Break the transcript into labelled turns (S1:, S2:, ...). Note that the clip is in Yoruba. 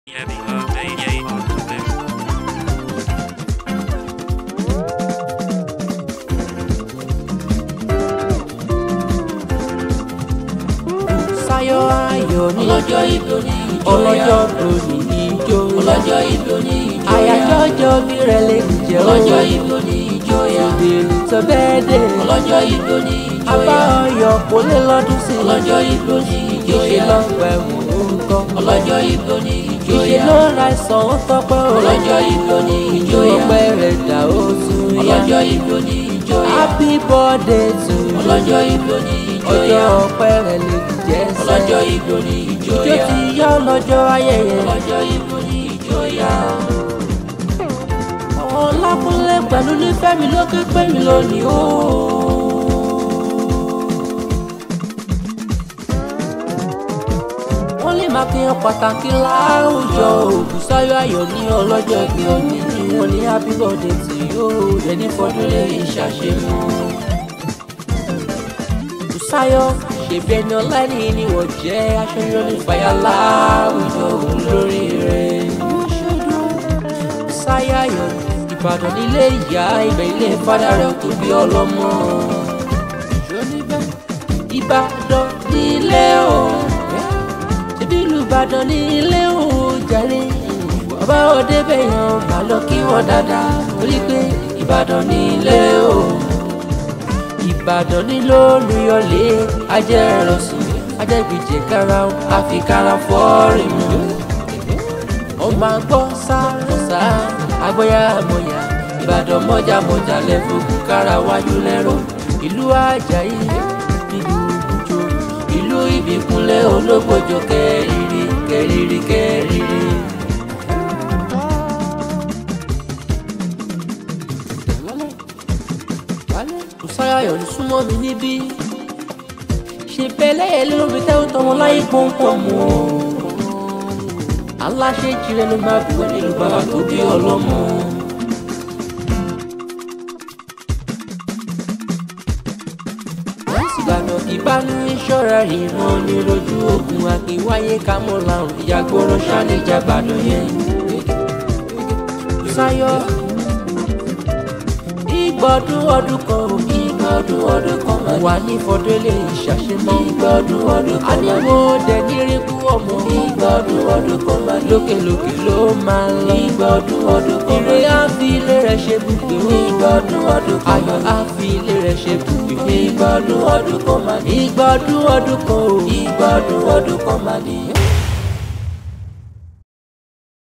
S1: Sáyọ̀ ayọ̀ ní
S2: ọlọ́jọ́ ìbò ní ìjọyà
S1: ọlọ́jọ́ lórí ijó
S2: ọlọ́jọ́ ìbò ní ìjọyà
S1: àyájọ́ ọjọ́ bí rẹ̀ lè jẹ́
S2: ọlọ́jọ́ ìbò ní ìjọyà
S1: ìbéèrè tó bẹ́ẹ̀ dé
S2: ọlọ́jọ́ ìbò ní
S1: abá
S2: ìjọyà
S1: ọyọ̀ kò lè lọ́dún sí i
S2: ọlọ́jọ́ ìbò ní
S1: ìṣe
S2: ìjọyà
S1: lọ́pẹ́ orúkọ
S2: ọlọ́jọ́ ìbò ní
S1: ìṣe
S2: ìjọyà
S1: ló ra ìsàn ó tọpẹ́ o
S2: ọlọ́jọ́ ìbò ní
S1: ìjọ
S2: ìjọyà
S1: ọpẹ́ rẹ̀ dà ó tún yá
S2: ọlọ́jọ́ ìbò ní ìjọyà
S1: happy birthday to you
S2: ọlọ́jọ́ ìbò ní
S1: ọjọ́
S2: ìjọyà
S1: ọpẹ́ rẹ̀ lè jẹ́
S2: ọlọ́jọ́
S1: sẹ́
S2: ìbò ní
S1: ìjọ
S2: ìjọyà
S1: ti yá lọ́jọ́ ayẹyẹ
S2: ọlọ́jọ́ ìbò ní ìjọyà
S1: ọlákúnlé pẹ̀lú nífẹ̀mí ló ké pé mi lónìí o. wọ́n lè máa kíyan pàtàkì láwùjọ Ògúnsáyọ̀ Ayọ̀ ní ọlọ́jọ́ ìbí òní ni wọ́n ní happy birthday to you lẹ́ni fọdún lè ṣàṣemọ́. Ògúnsáyọ̀ ṣèbí ẹni ọlá ẹni ni wọ́n jẹ́ aṣọ ní fàyà láwùjọ olórí rẹ̀. Ògúnsáyọ̀ Ayọ̀ Ìbàdàn nílé ìyá ibẹ̀ ilé fada rẹ̀ tó bí ọlọ́mọ. Ìbàdàn nílé o ṣebí ìlú Ìbàdàn nílé o jàre bàbá òde bẹ̀yàn má lọ kí wọ́n dáadáa torí pé Ìbàdàn nílé o Ìbàdàn nílò olùyọlé ajẹ́rọ̀sùn ajẹ́gbìjẹ́ kára àfikàrà fọ́ọ̀rì mu ọmọ àgbọ̀ sáré agbóyá àmọ̀yà ìbàdàn mọ́jà mọ́jà lẹ́fọ̀kù kára wájú lẹ́rọ ìlú àjàyí ìlú ògùnjọ ìlú ìbíkúnlẹ̀ ológbòjò kẹrìírí kẹrìírí kẹrìírí. Ògúnsáyọ̀ Ayọ̀ ní súnmọ́ mi níbí ṣe bẹ́lẹ̀ yẹn lórí tẹ́wọ́ tọmọ láyé pọ́npọ́n mọ́ aláṣẹ ìjìnlẹ̀ ló máa bí wọ́n nílùú bàbá tó bí ọlọ́mọ. ìgbàna ìbánú ìṣọ́ra ìran ní lójú ogun àkínwáyé kámọ́ làrùn ìyàgbọ́rọ̀ ṣáníjà gbàdọ̀ yẹn. Sáyọ̀ ìgbọ́dún ọdún kan ò ìgbọ́dún ọdún kan máa wà ní fọdúnlé ìṣàṣemọ́ ìgbọ́dún ọdún kan máa ní mo dẹ̀ ní ríkú ọmọ ìgbọ́dún ọdún kan máa ní lókèlókè ló máa ń lọ ìgbọ́dún ọdún kan máa ní ire á fi ilé rẹ̀ ṣe bùgbé ìgbọ́dún ọdún kan ayọ̀ á fi ilé rẹ̀ ṣe bùgbé ìgbọ́dún ọdún kan máa ní ìgbọ́dún ọdún kan ò ìgbọ́dún ọdún kan máa ní.